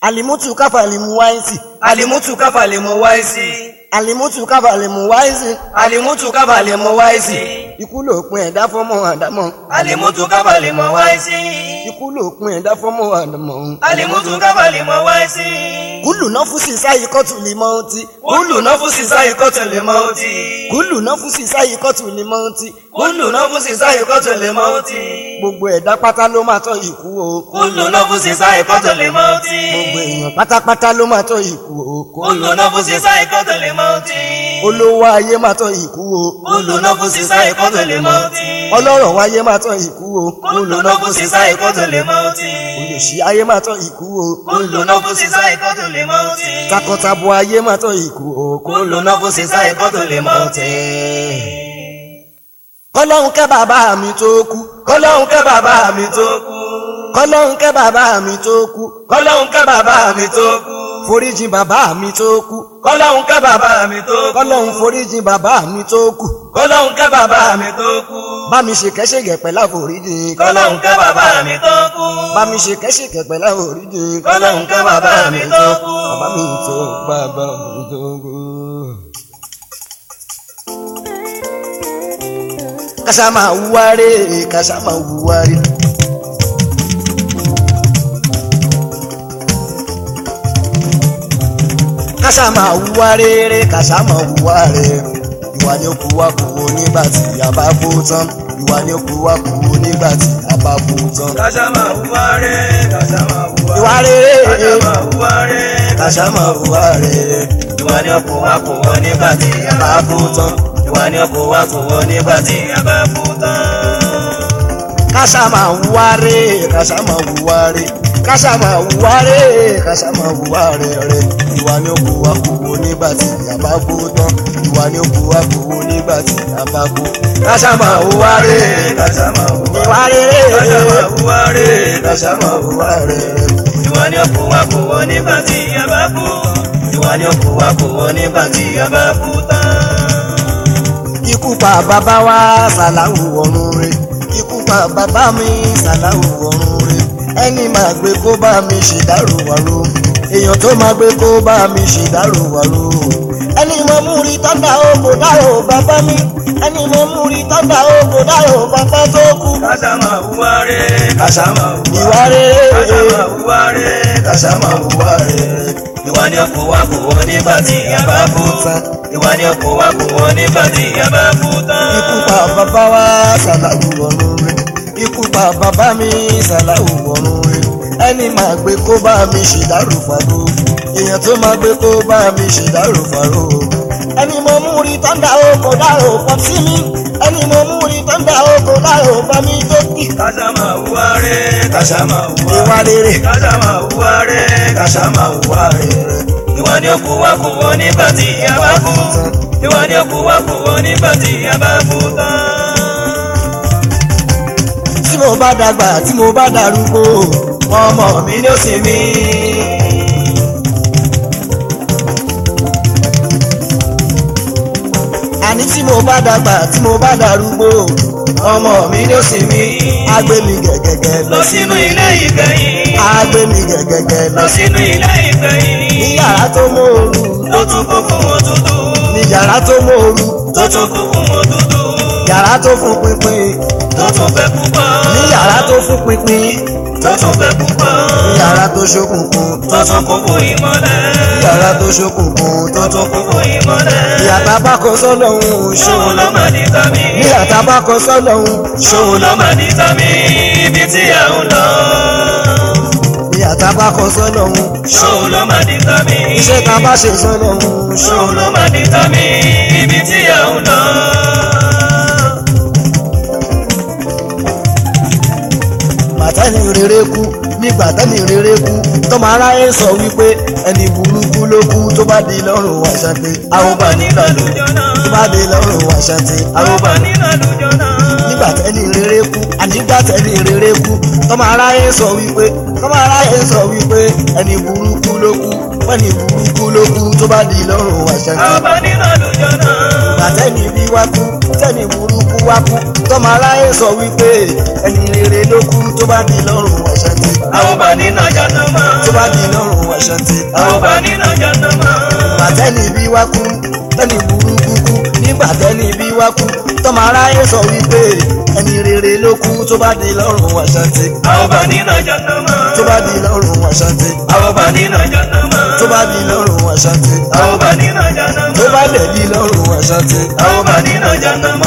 alimutu káfà lè mú wáìsì alimutu káfà lè mú wáìsì alimutu káfà lè mú wáìsì alimutu káfà lè mú wáìsì ikú lòpin ẹ̀dá fọ́mọ àdámọ̀ alimutu káfà lè mú wáìsì ikú lòpin ẹ̀dá fọ́mọ àdámọ̀ alimutu káfà lè mú wáìsì kúlù náà fún sísá yìí kọ́tù lè mọ́ ọtí kúlù náà fún sísá ìkọ́tù lè mọ́ ọtí kúlù náà fún sísá yìí kọ́tù lè mọ́ ọtí kúlù náà fún sísá ìkọ́tù lè mọ́ ọtí gbogbo ẹ̀dá pátá ló máa tọ́ ikú o kúlù náà fún sísá ìkọ́tù lè mọ́ ọtí gbogbo èèyàn pátápátá ló máa tọ́ ikú o kúlù náà fún sísá ìkọ́tù lè mọ́ ọtí olówó ayé máa tọ́ ikú o kúlù náà fún sísá ìkọ́tù lè mọ́ ọtí ọlọ́rọ̀ wáyé máa tọ́ ikú o kúlù náà fún sísá ìkọ́tù lè mọ́ ọtí olùsí ayé máa tọ́ ikú o kúlù náà fún sísá ìkọ́tù lè mọ́ ọtí takọtabo ayé máa tọ́ ikú o kúlù náà fún sísá ìkọ́tù lè mọ́ ọtí. kọ́lọ́hún kẹ́ bàbá mi tó kú kọ́lọ́hún kẹ́ bàbá mi tó kú kọ́lọ́hún kẹ́ bàbá mi tó kú kọ́lọ́hún kẹ́ bàbá mi tó kú foríjìn bàbá mi tó kú kọ́lọ́hún kẹ́ bàbá mi tó kú kọ́lọ́hún foríjìn bàbá mi tó kú kọ́lọ́hún kẹ́ bàbá mi tó kú bá mi ṣe kẹ́ṣẹ̀gẹ̀ pẹ̀lú àforíjìn kọ́lọ́hún kẹ́ bàbá mi tó kú bá mi ṣe kẹ́ṣẹ̀gẹ̀ pẹ̀lú àforíjìn kọ́lọ́hún kẹ́ bàbá mi tó kú bàbá mi tó bàbá mi tó kú. kásá máa wúwáré kásá máa wúwáré. kásá máa wúwá rere kásá máa wúwá rere ìwà ni ó kú wá kú wo nígbà tí a bá kú tán ìwà ni ó kú wá kú wo nígbà tí a bá kú tán. kásá máa wúwá rẹ̀ kásá máa wúwá ìwà rere kásá máa wúwá rẹ̀ kásá máa wúwá rere ìwà ni ọkọ̀ wa kò wọ́n nígbà tí a bá kú tán ìwà ni ọkọ̀ wa kò wọ́n nígbà tí a bá kú tán. kásá máa wúwá rere kásá máa wúwá rere kásá máa wúwá rere kásá máa wúwá rere ìwà ni ó kú wá kú wo nígbà tí a bá kú tán ìwà ni ó kú wá kú wo nígbà tí a bá kú. kásá máa wúwá rere kásá máa wúwá ìwà rere kásá máa wúwá rẹ̀ kásá máa wúwá rere. ìwà ni ọkọ̀ wa kò wọ́n nígbà tí a bá kú ìwà ni ọkọ̀ wa kò wọ́n nígbà tí a bá kú tán. ikú pa bàbá wa sàláwù ọ̀run rẹ̀ ikú pa bàbá mi sàláwù ọ̀run rẹ̀ ẹni máa gbé kó bá mi ṣèdárò wàrò èèyàn tó máa gbé kó bá mi ṣèdárò wàrò ẹni mo mú rí tọ́ndà ó kò dárò bàbá mi ẹni mo mú rí tọ́ndà ó kò dárò bàbá tó kú. kásá máa wúwá rẹ̀ kásá máa wúwá ìwà rere kásá máa wúwá rẹ̀ kásá máa wúwá rẹ̀ ìwà ni ọkọ̀ wa kò wọ́n nígbà tí a bá kú tán ìwà ni ọkọ̀ wa kò wọ́n nígbà tí a bá kú tán. ikú pa bàbá wa sàláwù ọ̀run rẹ̀ ikú pa bàbá mi sàláwù ọ̀run rẹ̀ ẹni máa gbé kó bá mi ṣèdárò fàró èèyàn tó máa gbé kó bá mi ṣèdárò fàró ẹni mo mú rí tọ́ndà ó kò dárò pọ̀ sí mi ẹni mo mú rí tọ́ndà ó kò dárò bá mi tó kì. kásá máa wúwá rẹ̀ kásá máa wúwá ìwà rere kásá máa wúwá rẹ̀ kásá máa wúwá rẹ̀ ìwà ni ọkọ̀ wa kò wọ́n nígbà tí a bá kú ìwà ni ọkọ̀ wa kò wọ́n nígbà tí a bá kú tán. tí mo bá dàgbà tí mo bá darúgbó ọmọ mi ni ó sì mí. àní tí mo bá dàgbà tí mo bá darúgbó ọmọ mi ni ó sì mí. á gbé mi gẹ̀gẹ̀gẹ̀ lọ sínú ilé ìgbẹ̀yìn. á gbé mi gẹ̀gẹ̀gẹ̀ lọ lọ sínú ilé ìgbẹ̀yìn. ní yàrá tó mòoru tó tún kún fún òtútù. ní yàrá tó mòoru tó tún kún fún òtútù. yàrá tó fún pínpín tó tún fẹ́ púpọ̀. ní yàrá tó fún pínpín tó tún fẹ́ púpọ̀. ní yàrá tó ṣókùnkùn tó tún kún fún ìmọ́lẹ̀. ní yàrá tó ṣókùnkùn tó tó tún kún fún ìmọ́lẹ̀. ní àtàbákọ sọ́lọ́hún ṣòun ló máa ní tàmí. ní àtàbákọ sọ́lọ́hún ṣòun ló máa ní tàmí. ibi tí a ń lọ. ní àtàbákọ sọ́lọ́hún ṣòun ló máa ní tàmí. iṣẹ́ tá a bá ṣe sọ́lọ́hún ṣòun ló máa ní tàmí. ibi tí a ń lọ. bàtẹ́ni rere kú nígbà tẹ́ni rere kú tọ́mọ aráyé sọ wípé ẹni burúkú ló kú tó bá di lọ́rùn wàṣàtì àrùbá nígbà ló tó bá di lọ́rùn wàṣàtì àrùbá nínú àlùjọ náà. nígbà tẹ́ni rere kú ànígbà tẹ́ni rere kú tọ́mọ aráyé sọ wípé tọ́mọ aráyé sọ wípé ẹni burúkú ló kú ẹni burúkú ló kú tó bá di lọ́rùn wàṣàtì ọba nínú àlùjọ náà. ìgbà tẹ́ni bí wá kú tẹ́ni burúkú wá kú tọ́mọ aráyé sọ wípé ẹni rere ló kú tó bá di lọ́rùn wàṣàtì ọba nínú àjọ náà. tó bá di lọ́rùn àṣàntì. àwọn bá nínú jàǹdàmá. nígbà tẹ́ni bí wá kú tẹ́ni burúkú kú nígbà tẹ́ni bí wá kú tọ́mọ aráyé sọ wípé ẹni rere ló kú tó bá di lọ́rùn àṣàntì. àwọn bá nínú jàǹdàmá. tó bá di lọ́rùn àṣàntì. àwọn bá nínú jàǹdàmá. tó bá di lọ́rùn àṣàntì. àwọn bá nínú jàǹdàmá. tó bá dẹ̀ di lọ́rùn àṣàntì. àwọn bá nínú jàǹdàmá.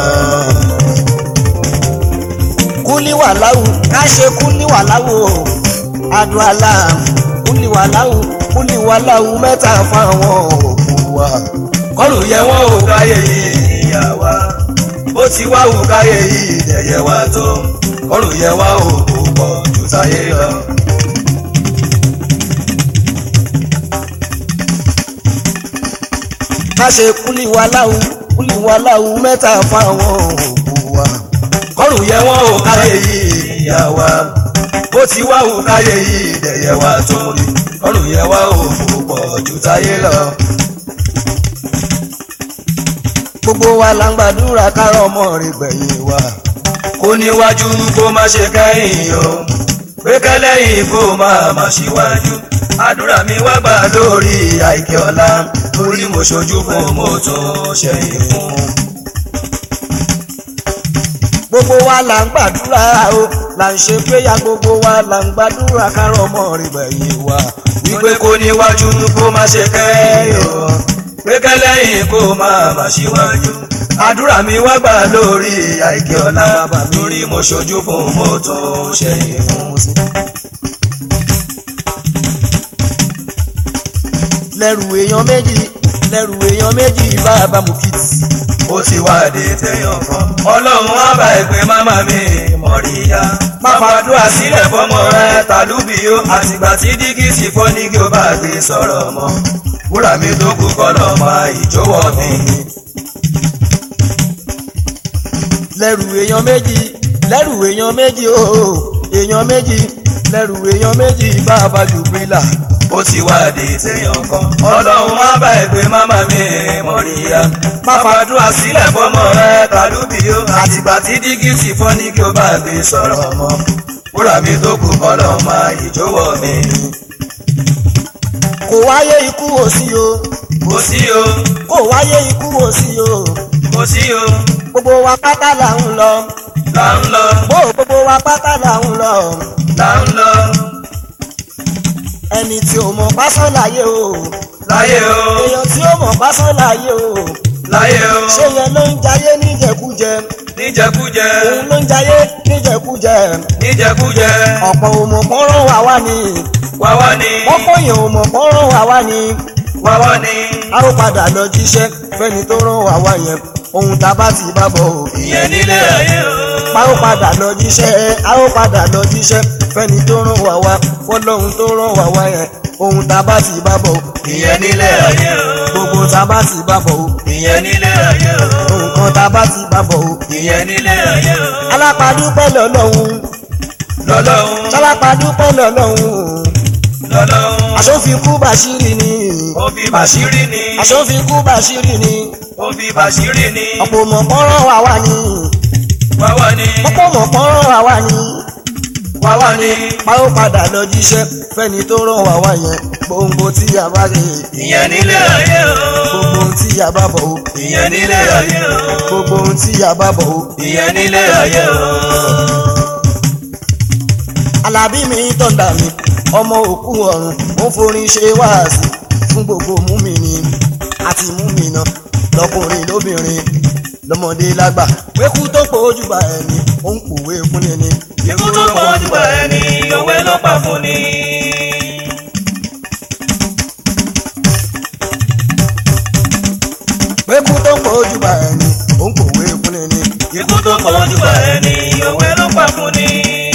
kúlíwàláwù ká ṣe kúlíwàláwù o adúlá kúlíwàláwù kúlíwàláwù mẹ́ta fáwọn òkú wa. kọlù yẹ wọn ò káyé yìí ìyá wa bó ti wá wù káyé yìí dẹ̀yẹ wa tó kọlù yẹ wá ò kò pọ̀ jù táyé lọ. ká ṣe kúlíwàláwù kúlíwàláwù mẹ́ta fáwọn òkú wa. kọlù yẹ wọn ò káyé yìí ìyá wa bó ti wá wù káyé yìí dẹ̀yẹ wa tó kọlù yẹ wá ò kò pọ̀ jù táyé lọ. gbogbo wa la ń gbàdúrà kárọ̀ ọmọ rẹ̀ gbẹ̀yìn wa. kó níwájú kó má ṣe kẹ́yìn o pé kẹ́lẹ́yìn kó má má ṣíwájú àdúrà mi wá gbà lórí àìkè ọ̀la torí mo ṣojú fún mo tún ṣẹ̀yìn fún. gbogbo wa la ń gbàdúrà o là ń ṣe péyà gbogbo wa la ń gbàdúrà kárọ̀ ọmọ rẹ̀ gbẹ̀yìn wa. wípé kó níwájú kó má ṣe kẹ́yìn o pé kẹ́lẹ́yìn kó má má ṣíwájú àdúrà mi wá gbà lórí àìkè ọ̀la torí mo ṣojú fún mo tún ṣẹ̀yìn fún. lẹ́rù èèyàn méjì lẹ́rù èèyàn méjì bàbá mùkìtì. ó ti wá dé tẹ̀yàn kan. ọlọ́run á bá ẹgbẹ́ máma mi mọ̀ríyá. má fàdúrà sílẹ̀ fọmọ rẹ tàlúbì ó àtìgbà tí dígí sì fọ́ ní kí o bá gbé sọ̀rọ̀ mọ́. wúrà mi tó kú kọ́ lọ́mọ ìjọwọ́ mi. lẹ́rù èèyàn méjì lẹ́rù èèyàn méjì ooo èèyàn méjì lẹ́rù èèyàn méjì bàbá jùbílà. ó ti wá dé tẹ̀yàn kan. ọlọ́run á bá ẹgbẹ́ máma mi mọ̀ríyá. má fàdúrà sílẹ̀ fọmọ rẹ tàlúbì ó àtìgbà tí dígí sì fọ́ ní kí o bá gbé sọ̀rọ̀ mọ́. wúrà mi tó kú kọ́ lọ́mọ ìjọwọ́ mi. kò wáyé ikú wò sí o kò sí o kò wáyé ikú wò sí o kò sí o gbogbo wa pátá là ń lọ là ń lọ bó gbogbo wa pátá là ń lọ là ń lọ ẹni tí ò mọ̀ pásán láyé o láyé o èèyàn tí ó mọ̀ pásán láyé o láyé o ṣé yẹn ló ń jayé níjẹkújẹ níjẹkújẹ òun ló ń jayé níjẹkújẹ níjẹkújẹ ọ̀pọ̀ òmò pọ́nrán wà wá ni wá wá ní wọ́n kóyìn òmò pọ́nrán wà wá ni wá wá ní a ó padà lọ jíṣẹ́ fẹ́ni tó rán wà wá yẹn ohun tá a bá ti bá bọ̀ o ìyẹn nílé ayé o a ó padà lọ jíṣẹ́ a ó padà lọ jíṣẹ́ fẹ́ni tó rán wà wá fọlọ́hun tó rán wà wá yẹn ohun tá a bá ti bá bọ̀ o ìyẹn nílé ayé o gbogbo tá a bá ti bá bọ̀ o ìyẹn nílé ayé o nǹkan tá a bá ti bá bọ̀ o ìyẹn nílé ayé o alápàdúpẹ́ lọ́lọ́hun lọ́lọ́run sálápàdúpẹ́ lọ́lọ́hun lọ́lọ́run aṣòfikú bàṣírí ni ó fi bàṣírí ni aṣòfikú bàṣírí ni ó fi bàṣírí ni ọ̀pọ̀ mọ̀ pọ́nrán wà wá ni wá wá ní ọ̀pọ̀ mọ̀ pọ́nrán wà wá ni wá wá ní pa ó padà lọ jíṣẹ́ fẹ́ni tó rán wà wá yẹn gbòǹgbò tí a bá lè ìyẹn nílé ayé o gbogbo ohun tí a bá bọ̀ o ìyẹn nílé ayé o gbogbo ohun tí a bá bọ̀ o. ìyẹn nílé ayé o. alábí mi tọ̀dà mi ọmọ òkú ọ̀run ó forin ṣe wáàsí fún gbogbo múmìnì àti múmìnà lọkùnrin lóbìnrin lọmọdé lágbà wékú tó pọ̀ ojúbà ẹni ó ń pòwe fún ni ni. ikú tó pọ̀ jù bá ẹni òwe ló pa fún ni. wékú tó pọ̀ ojúbà ẹni ó ń pòwe fún ni ni. ikú tó pọ̀ jù bá ẹni òwe ló pa fún ni.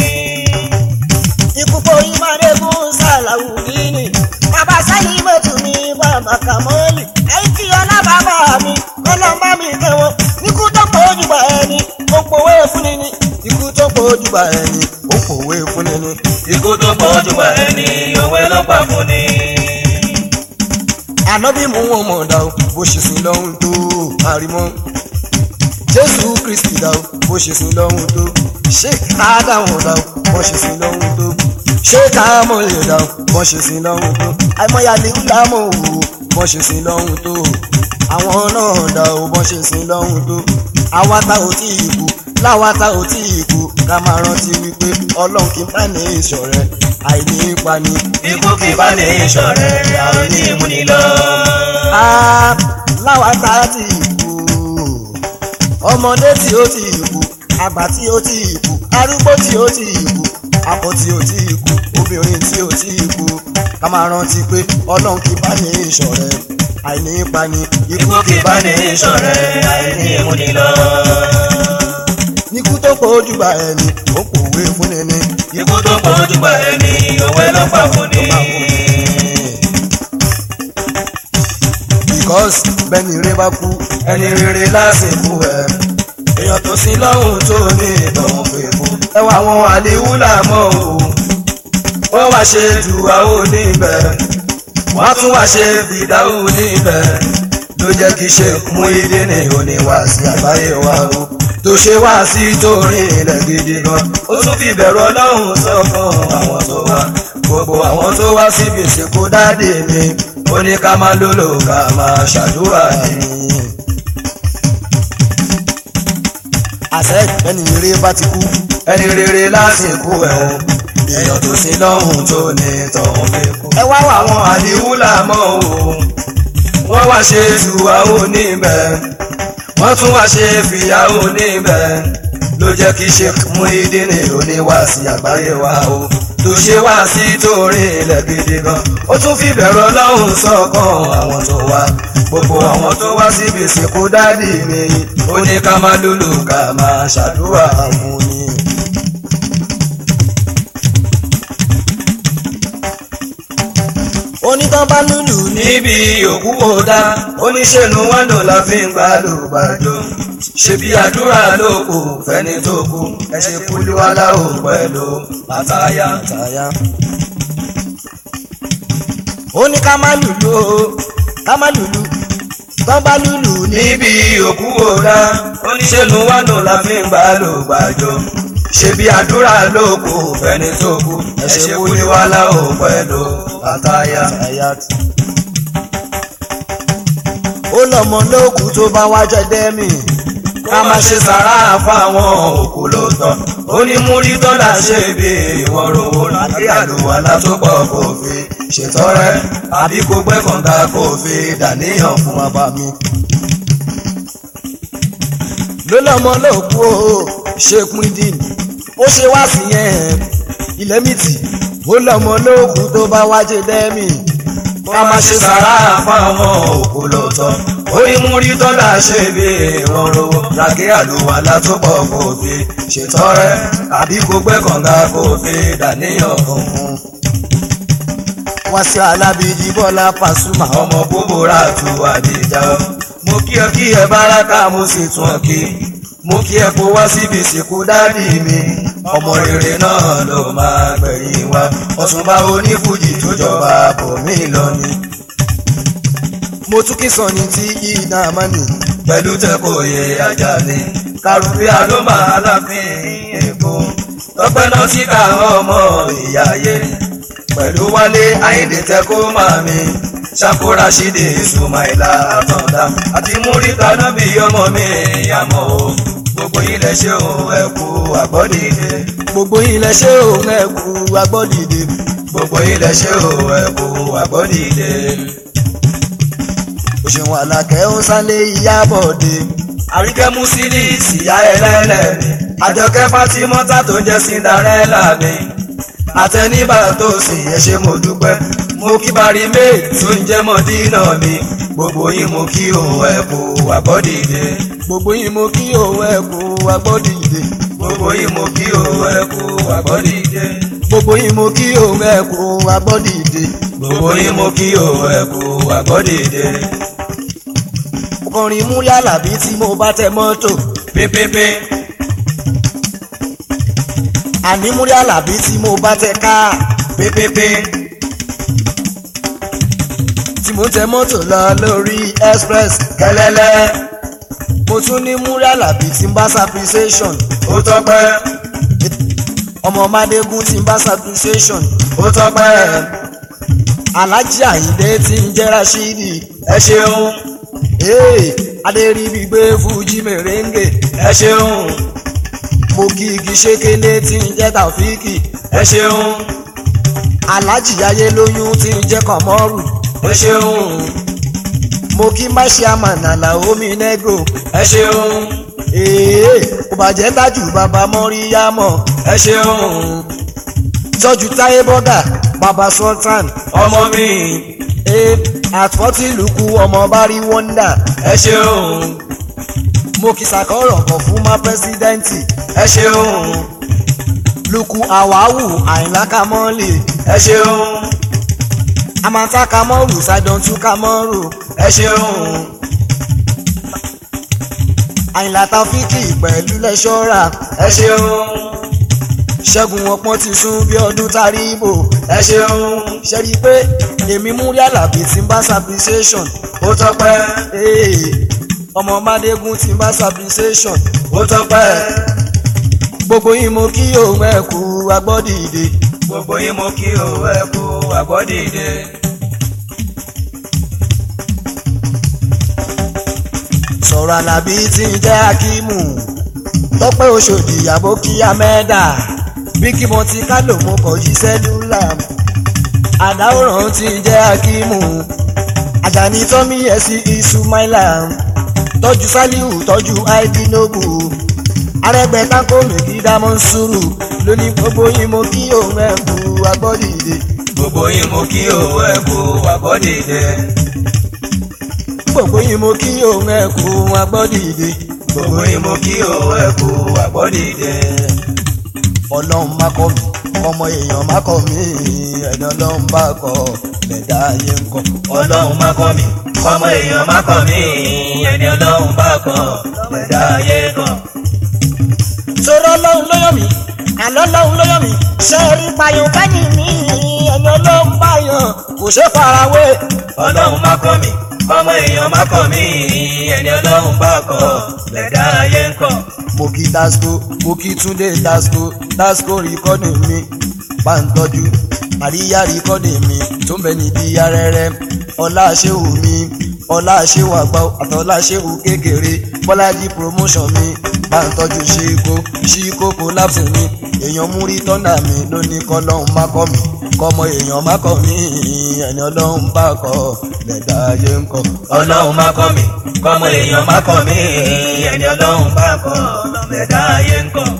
ikú porí mádégún sàlàwùdíìnì bàbá sálí mọ́tò mi bàbá kàmọ́lì àìkí ọlá bàbá mi kọ́lọ́mbà mi kẹwọn ikú tó pọ̀ ojúbà ẹni ó ń pòwe fún ni ni. ikú tó pọ̀ ojúbà ẹni ó ń pòwe fún ni ni. ikú tó pọ̀ jù bá ẹni òwe ló pa fún ni. ànábì mú wọn mọ̀ dá o bó ṣe sìn lọ́hùn tó àrímọ́ jésù kristi dá o bó ṣe sìn lọ́hùn tó ṣé àádáwọn dá o bó ṣe sìn lọ́hùn tó ṣé ká mọ̀ lè dà bọ́n ṣe sin lọ́hùn tó àìmọ̀yà lè ń lámọ̀ wò bọ́n ṣe sin lọ́hùn tó àwọn náà dà ó bọ́n ṣe sin lọ́hùn tó àwa ta ò tí ì kú láwa ta ò tí ì kú ká máa rántí wípé ọlọ́run kì í bá ní ìṣọ̀rẹ́ àìní ipa ni. ikú kì í bá ní ìṣọ̀rẹ́ àwọn onímúni lọ. Ah, láwa ta tí ì kú ọmọdé tí ó tí ì kú àgbà tí ó tí ì kú arúgbó tí ó tí ì kú akọ tí ó tí ì kú obìnrin tí ó tí ì kú ká máa rántí pé ọlọ́run kì í bá ní ìṣọ̀rẹ́ àìní ipa ni ikú kì í bá ní ìṣọ̀rẹ́ àwọn onímúni lọ. ikú tó pọ̀ ojú bá ẹni ó pòwe fún ni ní. ikú tó pọ̀jù bá ẹni òwe ló pa fún ni. because bẹ́ẹ̀ni rẹ bá kú ẹni rere lásìkò ẹ̀ èèyàn tó sin lọ́hùn tó ní ìtọ̀hún fèèfó. ẹ wá àwọn àléwú làmọ́ o wọ́n wá ṣe dùwàwó níbẹ̀ wọ́n tún wá ṣe fìdáwó níbẹ̀ ló jẹ́ kí ṣe mú ilé ní oníwàásí àgbáyé wa o tó ṣe wá sí torí ilẹ̀ gidi gan ó tún fi bẹ̀rù ọlọ́run sọ́kàn àwọn tó wá gbogbo àwọn tó wá síbi ìsìnkú dáàdì mi ó ní ká máa lólò ká máa ṣàdúrà ní. àṣẹ bẹ́ẹ̀ni rẹ bá ti kú ẹni rere lásìkò ẹ̀hún èèyàn tó sin lọ́hùn tó ní tọ̀hún fẹ́kù. ẹ wá wà àwọn àdìwúlà mọ́ o wọ́n wá ṣe ìṣùwàwò níbẹ̀ wọ́n tún wá ṣe fìyàwó níbẹ̀ ló jẹ́ kí ṣe mú ìdí ní oníwàásí àgbáyé wa o tó ṣe wá sí torí ilẹ̀ gidi gan ó tún fi bẹ̀rù ọlọ́run sọ́kàn àwọn tó wá gbogbo àwọn tó wá síbi ìsìnkú dádì mi ó ní ká máa lùlù ká máa ṣàdúrà fún ni. onítàn bá lùlù ní. níbi òkú kò dá oníṣẹ́nu wáńdò la fi ń gbà ló gbàjọ ṣebí àdúrà ló kù fẹ́ni tó kú ẹ ṣe kúlúwalá ò pẹ̀lú àtàyà. tàyà. ó ní ká má lùlù o ká má lùlù tán bá lùlù ní. níbi òkú kò dá oníṣẹ́nu wáńdò la fi ń gbà ló gbàjọ ṣebí àdúrà ló kù fẹ́ni tó kú ẹ ṣe kúlúwalá ò pẹ̀lú àtàyà. tàyà. ó lọ́mọ lóòkù tó bá wá jẹ dẹ́mì. ká má ṣe sàrà fáwọn òkú ló tán ó ní múrí dọ́là ṣe bí ìwọ̀n rówó láti àlùwàlá tó pọ̀ kò fi ṣètọrẹ àbí kó gbẹ́ kànga kò fi dàníyàn fún wa. bàbá mi. ló lọ́mọ lóòkù o ṣe pín dín ó ṣe wá sí yẹn ilẹ̀ mìtì ó lọ́mọ lóòkù tó bá wá jẹ dẹ́mì. ká má ṣe sàrà fáwọn òkú ló tán ó ní múrí dọ́là ṣe bí ìwọ̀n rówó láti àlùwàlá tó pọ̀ kò fi ṣètọrẹ àbí kó gbẹ́ kànga kò fi dàníyàn fún un. wá sí alábìdí bọ́lá pàṣùmà ọmọ búburú àtú àdìjà mo kí ẹ kí ẹ báraka mo sì tún ọ kí mo kí ẹ kó wá síbi ìsìnkú dádì mi ọmọ rere náà ló máa gbẹ̀yìn wa ọ̀túnba onífújì tó jọba bòmí lọ ni mo tún kí sọ̀ni tí iná mọ́nì pẹ̀lú tẹ́kọ̀ọ́yẹ ajá ni kàrúbíà ló máa láfin èkó tọpẹ́ náà sí ká ọmọ ìyá ayé pẹ̀lú wálé àyìndé tẹ́kọ̀ màmí ṣàkóra ṣídè sùmáìlà àtọ̀dá àti múríta náà bí ọmọ mi ìyàmọ̀ o gbogbo ilẹ̀ ṣe òun ẹ̀kú àgbọ̀dìde gbogbo ilẹ̀ ṣé òun ẹ̀kú agbọ́dìde gbogbo ilẹ̀ ṣe òun ẹ̀kú àgbọ̀dìde. òṣèwọ̀n àlàkẹ́ ó sálé ìyábọ̀dé àríkẹ́ musili síyá ẹlẹ́lẹ̀ mi àjọkẹ́ fatimọ́tà tó jẹ́ cinderella mi àtẹnibà tó sì yẹ ṣe mo dúpẹ́ mo kí bari méè tó ń jẹ́ mọ́dínà mi gbogbo yín mo kí òun ẹ̀kú àbọ̀dìde gbogbo yìí mo kí òun ẹ̀kú agbọ́dìde gbogbo yín mo kí òun ẹ̀kú àbọ̀dìde gbogbo yìí mo kí òun ẹ̀kú agbọ́dìde gbogbo yín mo kí òun ẹ̀kú àbọ̀dìde kọrin mú yálàbí tí mo bá tẹ mọ́tò pépépé àní mú yálàbí tí mo bá tẹ káà pépépé tí mo tẹ mọ́tò lọ lórí express kẹlẹ́lẹ́ mo tún ní mú yálàbí tí ń bá saprisation ó tọ́pẹ́ ọmọ madegun ti ń bá substitution ó tọ́pẹ́ alhaji ayinde ti ń jẹ́ rashidi ẹ ṣeun ee adéríbi gbé fújì mèrèǹgè ẹ ṣeun mo kí igi ṣékélé tí ń jẹ́ tàfíìkì ẹ ṣeun alhaji ayé lóyún tí ń jẹ́ kọ̀mọ́rù ẹ ṣeun mo kí máṣíàmán àlàó mi nẹ́gò ẹ ṣeun ee kò bàjẹ́ dájú bàbá mọ́ríyámọ̀ ẹ ṣeun tọ́jú táyé bọ́gà bàbá sultan ọmọ mi ee àtúntì lùkù ọmọ bari wọ́ndà ẹ ṣeun mo kí sàkọ́rọ̀ kọ̀ fún má pẹ́sidẹ́ǹtì ẹ ṣeun lùkù àwáwù àyìnlá kamọ́lì ẹ ṣeun amata kamọ́rù sàdọ̀tún kamọ́rù ẹ ṣeun àyìnlá tàfíkì pẹ̀lú lẹ́ṣọ́ra ẹ ṣeun ṣẹ́gun ọpọ́n ti sún bí ọdún taríbò ẹ ṣeun ṣe rí i pé èmi mú rí àlàbí tí ń bá substitution ó tọ́pẹ́ ee ọmọ madegun tí ń bá substitution ó tọ́pẹ́ gbogbo yín mo kí òun ẹ̀ kú agbọ́dìde gbogbo yín mo kí o ẹ kú àgbọ́dìde. sọ̀rọ̀ àlàbí tí ń jẹ́ akímù tọ́pẹ́ oṣòdì ìyàbó kí amẹ́dà bí kí mo ti ká lò mo kọ̀ yí sẹ́lúlà àdáwòrán tí ń jẹ́ akímù àjàní tọ́mí ẹ̀sí isumaila tọ́jú sálíù tọ́jú aidinobu arẹgbẹ́ tako mèkì dámọ́ sùúrù lónìí gbogbo yín mo kí òun ẹ̀ kú agbọ́dìde gbogbo yín mo kí o ẹ kú àgbọ́dìde. gbogbo yín mo kí òun ẹ̀ kú agbọ́dìde gbogbo yín mo kí o ẹ kú àgbọ́dìde. ọlọ́run má kọ́ mi ọmọ èèyàn má kọ́ mi ẹni ọlọ́run bá kọ́ lẹ́dá ayé ń kọ́. ọlọ́run má kọ́ mi ọmọ èèyàn má kọ́ mi ẹni ọlọ́run bá kọ́ ẹ̀dá ayé kan. sọ̀rọ̀ ọlọ́run ló yọ̀ mí àlọ́ ọlọ́run ló yọ̀ mí ṣe rí payọ̀ kẹ́yìn mi ẹni ọlọ́run bá yàn kò ṣe farawé. ọlọ́run má kọ́ mi ọmọ èèyàn má kọ́ mi ẹni ọlọ́run bá kọ́ ẹ̀dá ayé kan. mo kí tasco mo kí túndé tasco tasco rìkọ́dì mi bá ń tọ́jú àríyá rìkọ́dì mi tó ń bẹ níbi arẹ́rẹ́ ọlá ṣéwù mi ọlá ṣéwù àgbà àtọ́lá ṣéwù kékeré bọ́lájí promotion mi bá ń tọ́jú ṣíkó ṣíkó collapse mi èèyàn múrí tọ́nà mi ló ní kọ́lọ́hún má kọ́ mi kọ́mọ èèyàn má kọ́ mi ẹni ọlọ́run bá kọ́ lẹ́dá ayé ń kọ́. ọlọ́run má kọ́ mi kọ́mọ èèyàn má kọ́ mi ẹni ọlọ́run bá kọ́ ẹ̀dá ayé kan.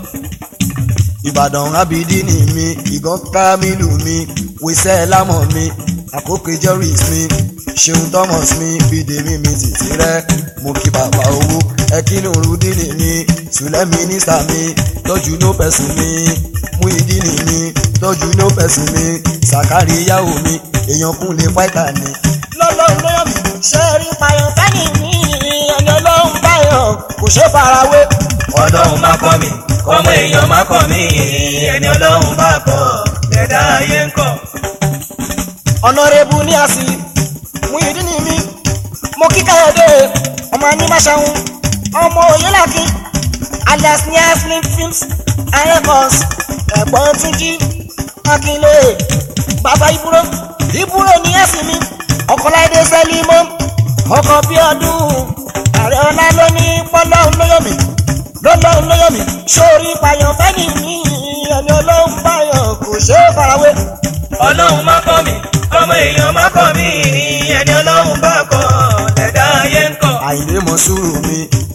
ìbàdàn abidini mi ìgàn kamilu mi wíṣẹ́ lámọ̀ mi àkókò joris mi ṣeun thomas mi bídèmí mi títí rẹ mo kí bàbá owó ẹkínú rúdìní mi sùlẹ̀ mínísítà mi tọ́jú ló pẹ̀sùn mi mú ìdíní mi tọ́jú ló pẹ̀sùn mi sàkárí yàwó mi èèyàn kún lè fáìtà ni. lọ́lọ́run lọ́yọ̀ mi ṣe rí payọ̀ kẹ́yìn mi ẹni ọlọ́run báyọ̀ kò ṣe farawé. ọlọ́run má kọ́ mi kọ́mọ èèyàn má kọ́ mi ẹni ọlọ́run bá kọ́ ẹ̀dá ayé kan. ọ̀nàrẹ́bù ní àsì mú ìdí ni mí mo kí káyọ̀dé ọmọ ní máṣáhùn ọmọ òyìnlákin alias ní aslim films and records ẹ̀gbọ́n túnjí akínlé bàbá ìbúrò ìbúrò ní ẹ̀sìn mi ọkọ̀láìdé sẹ́límọ́ ọkọ̀ bí ọdún ààrẹ ọlá ló ní pọ́lọ́hún lóyọ̀mí lọ́lọ́hún lóyọ̀mí sórí payọ̀ fẹ́ni mi ẹni ọlọ́hún báyọ̀ kò ṣe é farawé. ọlọ́run má kọ́ mi kọ́mọ èèyàn má kọ́ mi ẹni ọlọ́run bá kọ́ ẹ̀dá ayé kan. àìlè mọ sùúrù mi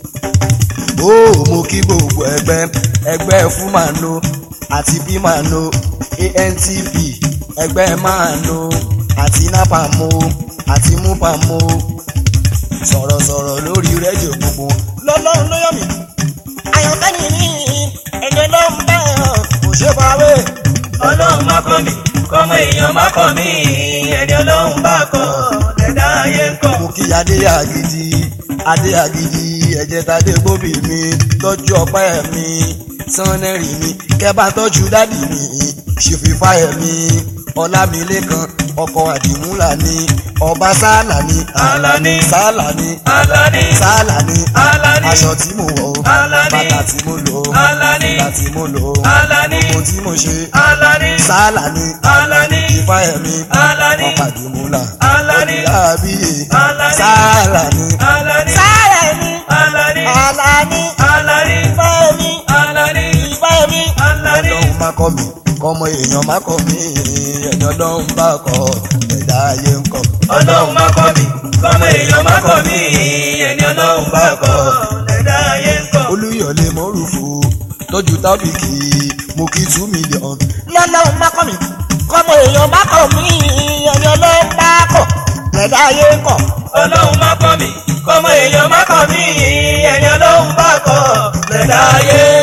ó mo kí gbogbo ẹgbẹ́ ẹgbẹ́ fúmàánú àti bímàánú antp ẹgbẹ́ máàánú àti nápàmó àti múpàmó sọ̀rọ̀sọ̀rọ̀ lórí rédíò gbogbo lọ́lọ́run ló yọ̀ mí àyànfẹ́ni ní ẹni ọlọ́run bẹ́ẹ̀ kò ṣe farawé. ọlọ́run má kọ́ mi kọ́mọ èèyàn má kọ́ mi ẹni ọlọ́run bá kọ́ ẹ̀dá ayé kan. mo kí adé àgìdì adé àgìdì ẹ̀jẹ̀ tadé gbòbí mi tọ́jú ọpẹ́ mi sannẹ́rì mi kẹ́bà tọ́jú dádì mi ṣèfìfà ẹ̀ mi ọlámilékan ọkọ̀ àdìmúlà ni ọba sálà ni Alani. sálà ni Alani. sálà ni Alani. aṣọ tí mo wọ̀ o Alani. bàtà tí mo lò o Alani. ìgbà tí mo lò o Alani. ohun tí mo ṣe Alani. sálà ni Alani. ìfá ẹ̀mí Alani. ọkọ̀ àdìmúlà Alani. ọdìlábíyè Alani. sálà ni Alani. sálà ni Alani. Alani Alani. ìfá ẹ̀mí Alani. ìfá ẹ̀mí Alani. ọlọ́run má kọ́ mi kọ́mọ èèyàn má kọ́ mi ẹ̀yìn ọlọ́run bá kọ́ ẹ̀dá ayé ń kọ́. Ọlọ́run má kọ́ mi, kọ́mọ èèyàn má kọ́ mi, ẹni ọlọ́run bá kọ́, ẹ̀dá ayé ń kọ́. olúyọ̀lé mọ́rùfù tọ́jú tábìkì mo kí two million. lọ́lọ́run má kọ́ mi kọ́mọ èèyàn má kọ́ mi ẹ̀yìn ọlọ́run bá kọ́ ẹ̀dá ayé ń kọ́. Ọlọ́run má kọ́ mi, kọ́mọ èèyàn má kọ́ mi, ẹni ọlọ́run bá kọ́, ẹ̀dá ayé